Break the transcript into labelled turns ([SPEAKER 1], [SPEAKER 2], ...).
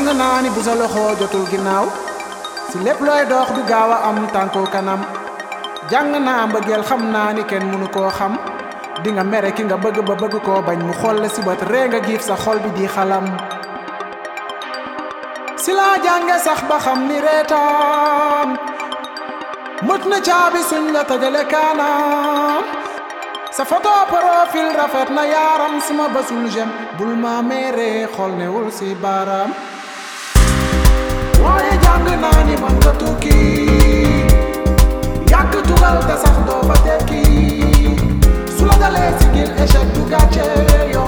[SPEAKER 1] jàng naa ni bu sa loxo jotul ginnaaw si lépp looy dox du gaaw a am tànku kanam jàng naa mbëggeel xam naa ni kenn mënu koo xam di nga mere ki nga bëgg ba bëgg koo bañ mu xool la si bët ree nga giif sa xol bi di xalam si laa jànge sax ba xam ni reetaan mët na caabi suñ la tëjale kaanam sa photo profil rafet na yaaram suma bësul jem bul ma mere xool newul si baaraam waaye jàng naa ni man nga tukki yàgg tugal te sax doo fa tekki su la dalee si gil échec du gàcce yow